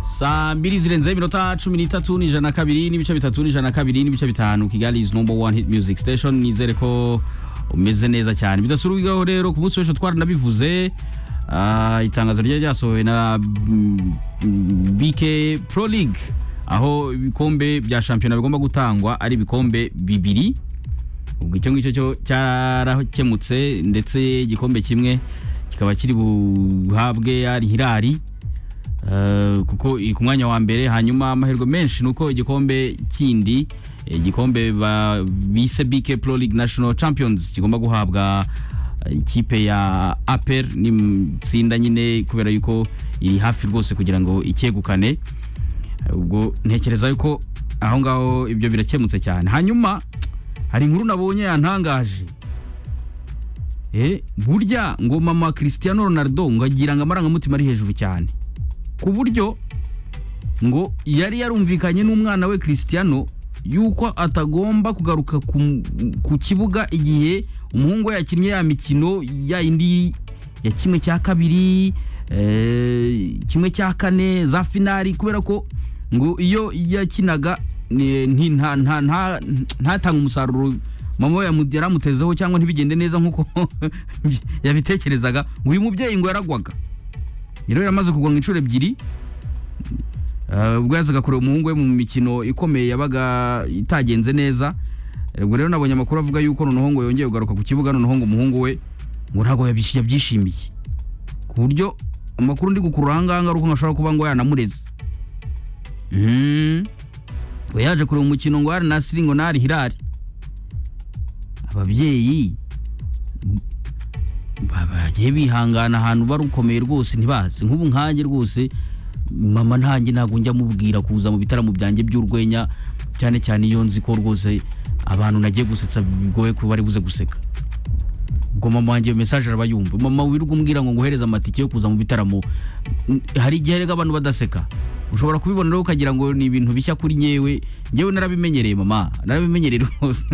saa mbiri zirenze iminota cumi n'itatu n'ijana kabiri n'ibice bitatu n'ijana kabiri n'ibice bitanu kigali is number one hit music station nizere ko umeze neza cyane bidasurubwaho rero ku munsi w'ejo twaranabivuze Ah, itangazo ryari ryasohowe na mm, mm, BK Pro League aho ibikombe bya shampiyona bigomba gutangwa ari ibikombe bibiri ubwo icyo ngicyo cyo cyarakemutse ndetse igikombe kimwe kikaba kiri buhabwe ari Hilali Eh, kuko iri ku mwanya wa mbere hanyuma amahirwe menshi ni uko igikombe kindi eh, igikombe ba- bise BK Pro League National Champions kigomba guhabwa eh, ikipe ya APR ni tsinda nyine kubera yuko iri hafi rwose kugira ngo icyegukane Eh, ubwo ntekereza yuko aho ngaho ibyo birakemutse cyane hanyuma hari inkuru nabonye yantangaje eh, burya ngo mama Cristiano Ronaldo ngo agira ngo amarangamutima ari hejuru cyane ku buryo ngo yari yarumvikanye n'umwana we Cristiano yuko atagomba kugaruka ku, ku kibuga igihe umuhungu we yakinnye ya mikino ya indi ya kimwe cya kabiri eh, kimwe cya kane za finali kubera ko ngo iyo yakinaga ni- nti- nta- nta- nta- ntatange umusaruro mama we yamu- yaramutezeho cyangwa ntibigende neza nk'uko yabitekerezaga ngo uyu mubyeyi ngo yaragwaga rero yaramaze kugwa inshuro ebyiri Eh, ubwo yazaga kureba umuhungu we mu mikino ikomeye yabaga itagenze neza Eh, ubwo rero nabonye amakuru avuga yuko noneho ngo yongeye kugaruka ku kibuga noneho ngo umuhungu we ngo ntabwo yabishi- yabyishimiye ku buryo amakuru ndi gukurura ahangaha ari uko ashobora kuba ngo yanamureze Mhm. we yaje kureba umukino ngo hari nasiri ngo nari hirari ababyeyi bagiye bihangana ahantu barukomeye rwose ntibazi nk'ubu nkanjye rwose mama ntanjye ntabwo njya mubwira kuza mu bitaramo byanjye by'urwenya cyane cyane iyo nzi ko rwose abantu nagiye gusetsa bigoye kuba bari buze guseka ubwo mama wanjye iyo mesaje araba yumva mama wirirwa umbwira ngo nguhereze amatike yo kuza mu bitaramo N- hari igihe rega abantu badaseka ushobora kubibona rero ukagira ngo ni ibintu bishya kuri nyewe ngewe narabimenyereye mama narabimenyereye rwose